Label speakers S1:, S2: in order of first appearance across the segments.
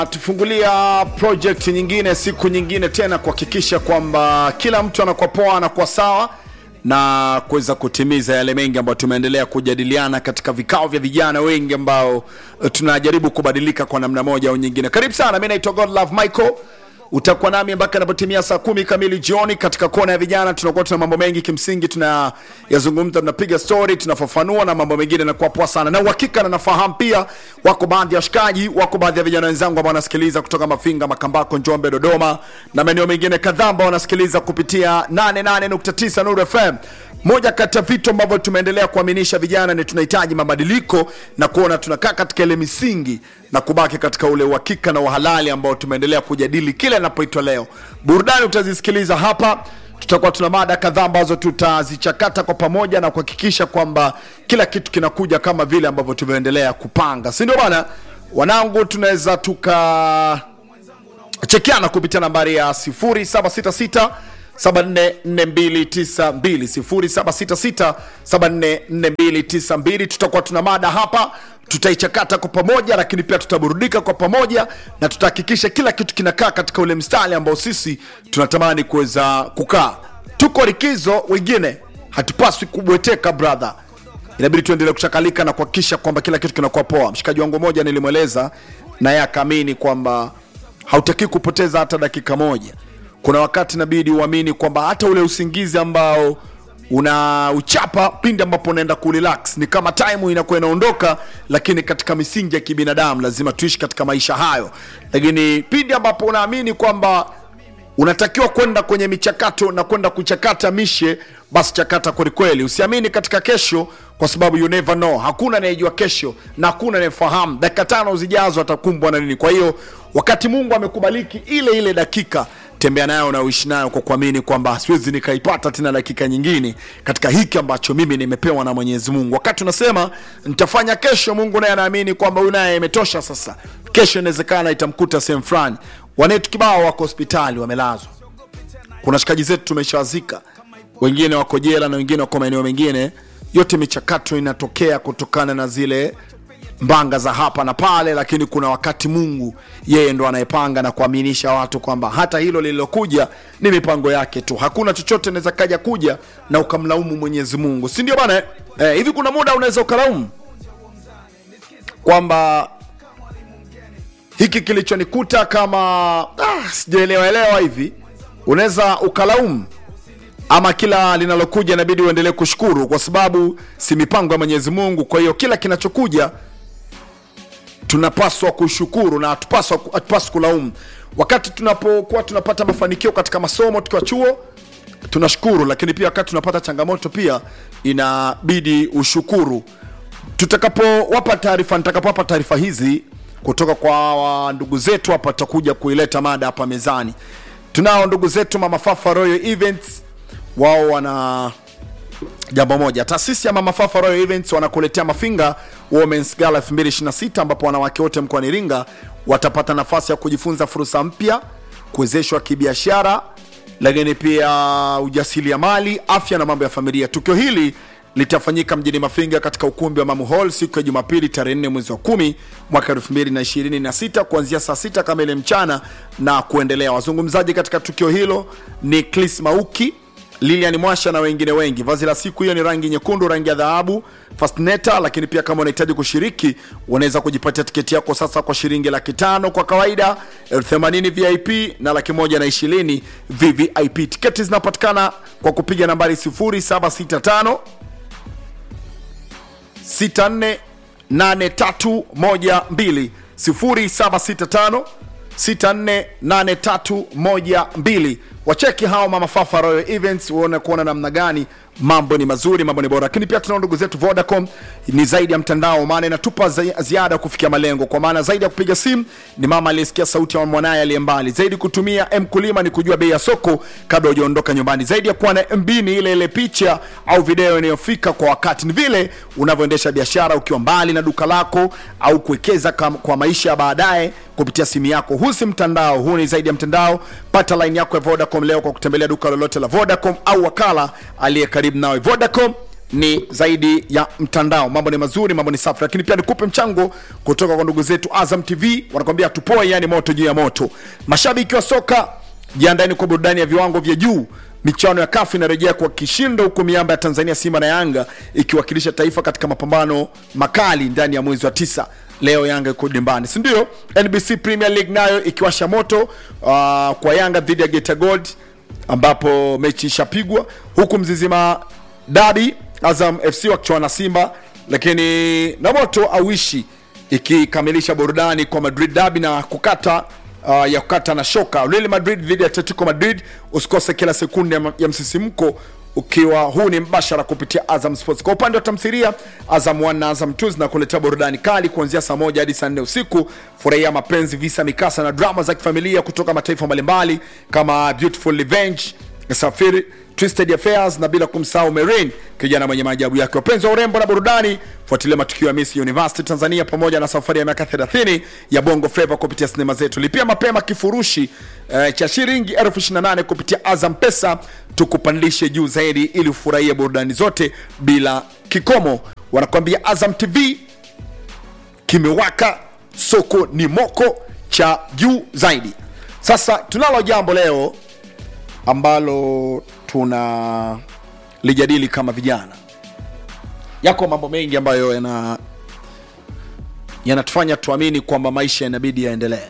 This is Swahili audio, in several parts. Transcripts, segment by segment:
S1: tufungulia project nyingine siku nyingine tena kuhakikisha kwamba kila mtu anakuwa poa anakuwa sawa na kuweza kutimiza yale mengi ambayo tumeendelea kujadiliana katika vikao vya vijana wengi ambao eh, tunajaribu kubadilika kwa namna moja au nyingine karibu sana mi naitwa godlove michael utakuwa nami mpaka inapotimia saa kumi kamili jioni katika kona ya vijana tunakuwa tuna mambo mengi kimsingi tunayazungumza tunapiga story tunafafanua na mambo mengine nakuwa poa sana na uhakika na nafahamu pia wako baadhi ya washikaji wako baadhi ya vijana wenzangu ambao wanasikiliza kutoka mafinga makambako njombe dodoma na maeneo mengine kadhaa ambao wanasikiliza kupitia 88.9 nuru fm moja kati ya vitu ambavyo tumeendelea kuaminisha vijana ni tunahitaji mabadiliko na kuona tunakaa katika ile misingi na kubaki katika ule uhakika na uhalali ambao tumeendelea kujadili kila inapoitwa leo burudani utazisikiliza hapa tutakuwa tuna mada kadhaa ambazo tutazichakata kwa pamoja na kuhakikisha kwamba kila kitu kinakuja kama vile ambavyo tumeendelea kupanga si ndio bana wanangu tunaweza tuka chekiana kupitia nambari ya 0766 744292 tutakuwa tuna mada hapa tutaichakata kwa pamoja lakini pia tutaburudika kwa pamoja na tutahakikisha kila kitu kinakaa katika ule mstari ambao sisi tunatamani kuweza kukaa tuko likizo wengine hatupaswi kubweteka brother inabidi tuendelee kuchakalika na kuhakikisha kwamba kila kitu kinakuwa poa mshikaji wangu mmoja nilimweleza naye akaamini kwamba hautaki kupoteza hata dakika moja kuna wakati inabidi uamini kwamba hata ule usingizi ambao una uchapa pindi ambapo unaenda kurelax ni kama time inakuwa inaondoka lakini katika misingi ya kibinadamu lazima tuishi katika maisha hayo lakini pindi ambapo unaamini kwamba unatakiwa kwenda kwenye michakato na kwenda kuchakata mishe basi chakata kwelikweli usiamini katika kesho kwa sababu you never know hakuna anayejua kesho na hakuna anayefahamu dakika tano zijazo atakumbwa na nini kwa hiyo wakati mungu amekubaliki ile ile dakika tembea nayo na uishi nayo kwa kuamini kwamba siwezi nikaipata tena dakika nyingine katika hiki ambacho mimi nimepewa na mwenyezi mungu wakati unasema nitafanya kesho mungu naye anaamini kwamba huyu naye imetosha sasa kesho inawezekana itamkuta sehemu fulani wanetu kibao wako hospitali wamelazwa kuna shikaji zetu tumeshawazika wengine wako jela na wengine wako maeneo mengine yote michakato inatokea kutokana na zile mbanga za hapa na pale lakini kuna wakati mungu yeye ndo anayepanga na kuaminisha watu kwamba hata hilo lililokuja ni mipango yake tu hakuna chochote naweza kaja kuja na ukamlaumu mwenyezi mungu si ndio bana eh, hivi kuna muda unaweza ukalaumu kwamba hiki kilichonikuta kama ah, sijaelewa elewa hivi unaweza ukalaumu ama kila linalokuja inabidi uendelee kushukuru kwa sababu si mipango ya mwenyezi mungu kwa hiyo kila kinachokuja tunapaswa kushukuru na hatupaswa hatupaswi kulaumu wakati tunapokuwa tunapata mafanikio katika masomo tukiwa chuo tunashukuru lakini pia wakati tunapata changamoto pia inabidi ushukuru tutakapowapa taarifa nitakapowapa taarifa hizi kutoka kwa wa ndugu zetu hapa tutakuja kuileta mada hapa mezani tunao ndugu zetu mama fafa royal events wao wana jambo moja taasisi ya mama fafa royal events wanakuletea mafinga womens gala 2026 ambapo wanawake wote mkoani iringa watapata nafasi ya kujifunza fursa mpya kuwezeshwa kibiashara lakini pia ujasiriamali afya na mambo ya familia tukio hili litafanyika mjini mafinga katika ukumbi wa mamu hall siku ya jumapili tarehe 4 mwezi wa 10 mwaka 2026 kuanzia saa 6 kamili mchana na kuendelea wazungumzaji katika tukio hilo ni clis mauki lilian mwasha na wengine wengi vazi la siku hiyo ni rangi nyekundu rangi ya dhahabu fastneta lakini pia kama unahitaji kushiriki unaweza kujipatia tiketi yako sasa kwa shilingi laki tano kwa kawaida elfu themanini vip na laki moja na ishirini vvip tiketi zinapatikana kwa kupiga nambari 0765 648312 0765 648312 wacheki hao mama fafa royal events uone kuona namna gani mambo ni mazuri mambo ni bora lakini pia tunao ndugu zetu vodacom ni zaidi ya mtandao maana inatupa zi- ziada kufikia malengo kwa maana zaidi ya kupiga simu ni mama aliyesikia sauti ya mwanaye aliye mbali zaidi kutumia mkulima ni kujua bei ya soko kabla hujaondoka nyumbani zaidi ya kuwa na mb ni ile ile picha au video inayofika kwa wakati ni vile unavyoendesha biashara ukiwa mbali na duka lako au kuwekeza kam- kwa maisha ya baadaye kupitia simu yako huu si mtandao huu ni zaidi ya mtandao pata line yako ya vodacom leo kwa kutembelea duka lolote la vodacom au wakala aliye karibu nawe vodacom ni zaidi ya mtandao mambo ni mazuri mambo ni safi lakini pia nikupe mchango kutoka kwa ndugu zetu azam tv wanakwambia tupoe yani moto juu ya moto mashabiki wa soka jiandani kwa burudani ya viwango vya juu michuano ya kafu inarejea kwa kishindo huku miamba ya tanzania simba na yanga ikiwakilisha taifa katika mapambano makali ndani ya mwezi wa tisa leo yanga iko dimbani sindio nbc premier league nayo ikiwasha moto uh, kwa yanga dhidi ya geta gold ambapo mechi ishapigwa huku mzizima dabi azam fc wakichuana na simba lakini na moto auishi ikikamilisha burudani kwa madrid dabi na kukata uh, ya kukata na shoka Real Madrid dhidi ya Atletico Madrid. Usikose kila sekunde ya, ya msisimko ukiwa huu ni mbashara kupitia Azam Sports. Kwa upande wa tamthilia, Azam 1 na Azam 2 zinakuletea burudani kali kuanzia saa moja hadi saa nne usiku. Furahia mapenzi, visa, mikasa na drama za kifamilia kutoka mataifa mbalimbali kama Beautiful Revenge, Safiri, Twisted Affairs na bila kumsahau Marine, kijana mwenye maajabu yake. Wapenzi wa urembo na burudani, fuatilia matukio ya Miss University Tanzania pamoja na safari ya miaka 30 ya Bongo Flava kupitia sinema zetu. Lipia mapema kifurushi eh, cha shilingi elfu 28 kupitia Azam Pesa, tukupandishe juu zaidi ili ufurahie burudani zote bila kikomo. Wanakuambia Azam TV kimewaka, soko ni moko cha juu zaidi. Sasa tunalo jambo leo ambalo tuna lijadili kama vijana. Yako mambo mengi ambayo yana yanatufanya tuamini kwamba maisha inabidi yaendelee.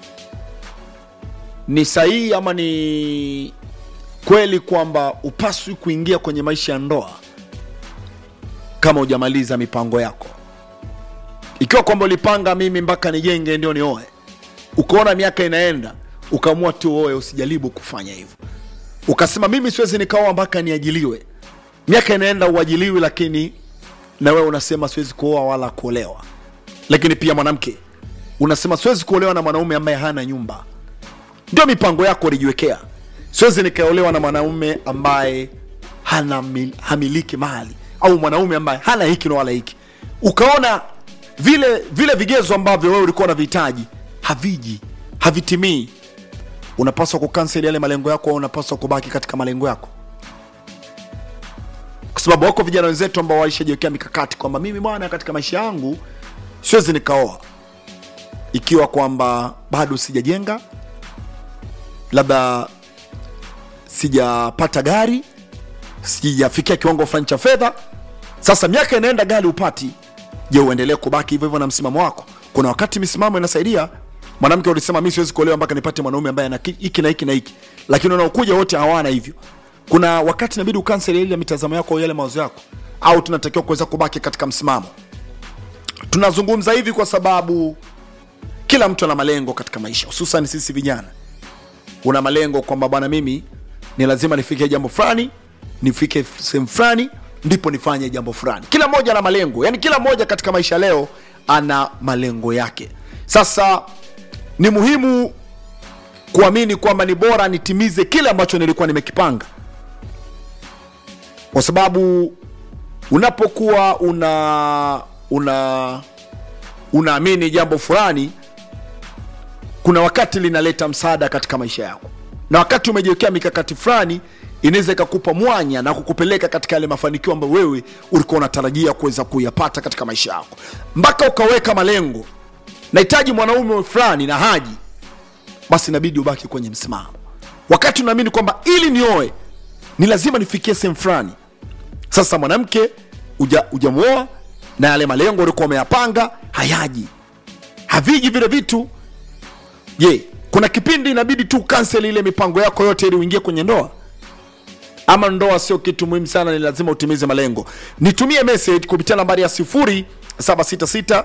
S1: Ni sahihi ama ni kweli kwamba upaswi kuingia kwenye maisha ya ndoa kama hujamaliza mipango yako? Ikiwa kwamba ulipanga mimi mpaka nijenge ndio nioe, ukaona miaka inaenda, ukaamua tu uoe, usijaribu kufanya hivyo ukasema mimi siwezi nikaoa mpaka niajiliwe. Miaka inaenda uajiliwi, lakini na wewe unasema siwezi kuoa wala kuolewa. Lakini pia mwanamke unasema siwezi kuolewa na mwanaume ambaye hana nyumba. Ndio mipango yako ulijiwekea, siwezi nikaolewa na mwanaume ambaye hana mil, hamiliki mali au mwanaume ambaye hana hiki na wala hiki. Ukaona vile vile vigezo ambavyo wewe ulikuwa unavihitaji haviji, havitimii unapaswa kukansel yale malengo yako au unapaswa kubaki katika malengo yako kwa sababu wako vijana wenzetu ambao waishajiwekea mikakati kwamba mimi bwana katika maisha yangu siwezi nikaoa ikiwa kwamba bado sijajenga labda sijapata gari sijafikia kiwango fulani cha fedha sasa miaka inaenda gari upati je uendelee kubaki hivyo hivyo na msimamo wako kuna wakati misimamo inasaidia mwanamke ulisema mi siwezi kuolewa mpaka nipate mwanaume ambaye ana hiki na hiki na hiki lakini unaokuja wote hawana hivyo kuna wakati inabidi ukansel ile mitazamo yako au yale mawazo yako au tunatakiwa kuweza kubaki katika msimamo tunazungumza hivi kwa sababu kila mtu ana malengo katika maisha hususan sisi vijana una malengo kwamba bwana mimi ni lazima nifike jambo fulani nifike sehemu fulani ndipo nifanye jambo fulani kila mmoja ana malengo yani kila mmoja katika maisha leo ana malengo yake sasa ni muhimu kuamini kwamba ni bora nitimize kile ambacho nilikuwa nimekipanga kwa sababu unapokuwa una una unaamini jambo fulani kuna wakati linaleta msaada katika maisha yako na wakati umejiwekea mikakati fulani inaweza ikakupa mwanya na kukupeleka katika yale mafanikio ambayo wewe ulikuwa unatarajia kuweza kuyapata katika maisha yako mpaka ukaweka malengo nahitaji mwanaume fulani na haji basi inabidi ubaki kwenye msimamo wakati unaamini kwamba ili nioe ni lazima nifikie sehemu fulani sasa mwanamke ujamuoa uja na yale malengo ulikuwa umeyapanga hayaji haviji vile vitu je kuna kipindi inabidi tu kansel ile mipango yako yote ili uingie kwenye ndoa ama ndoa sio kitu muhimu sana ni lazima utimize malengo nitumie message kupitia nambari ya 0766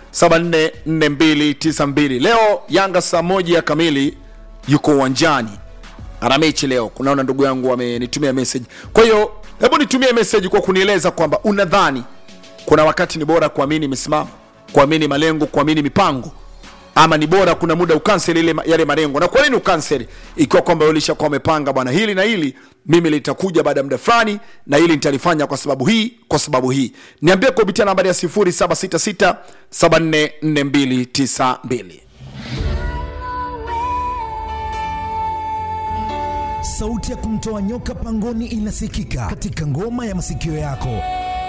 S1: 744292 leo yanga saa moja kamili yuko uwanjani ana mechi leo kunaona ndugu yangu amenitumia message kwa hiyo hebu nitumie message kwa kunieleza kwamba unadhani kuna wakati ni bora kuamini misimamo kuamini malengo kuamini mipango ama ni bora kuna muda ukansel ile yale malengo na kwa nini ukansel ikiwa kwamba ulishakuwa umepanga bwana hili na hili mimi litakuja baada ya muda fulani na hili nitalifanya kwa sababu hii kwa sababu hii niambie kupitia nambari ya 0766 744292
S2: sauti ya kumtoa nyoka pangoni inasikika katika ngoma ya masikio yako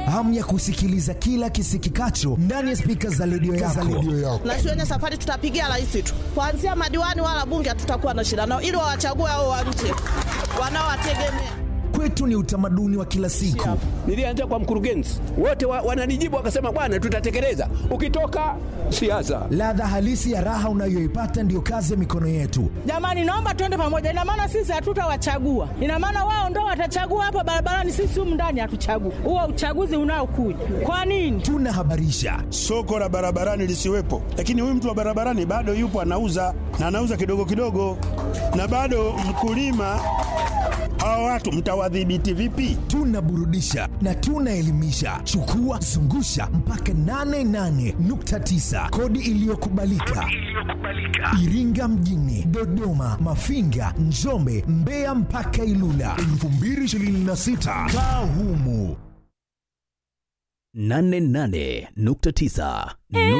S2: hamu ya kusikiliza kila kisikikacho ndani ya spika za redio yako.
S3: na siwenye safari tutapigia rais tu, kuanzia madiwani wala bunge hatutakuwa na shida nao, ili wawachague hao wa nje wanaowategemea.
S2: Kwetu ni utamaduni wa kila siku.
S4: Nilianza kwa mkurugenzi, wote wa, wananijibu wakasema, bwana, tutatekeleza. Ukitoka siasa,
S2: Ladha halisi ya raha unayoipata ndiyo kazi ya mikono yetu.
S5: Jamani, naomba tuende pamoja. Ina maana sisi hatutawachagua, ina maana wao ndo watachagua hapa barabarani, sisi humu ndani hatuchagui. Huo uchaguzi unaokuja kwa nini?
S2: Tunahabarisha,
S6: soko la barabarani lisiwepo, lakini huyu mtu wa barabarani bado yupo anauza na anauza kidogo kidogo, na bado mkulima. Hawa watu mtawadhibiti vipi?
S2: tunaburudisha na tunaelimisha. Chukua zungusha mpaka 88.9 kodi iliyokubalika Iringa mjini, Dodoma, Mafinga, Njombe, Mbeya mpaka Ilula 2026 kaa humu
S7: 88.9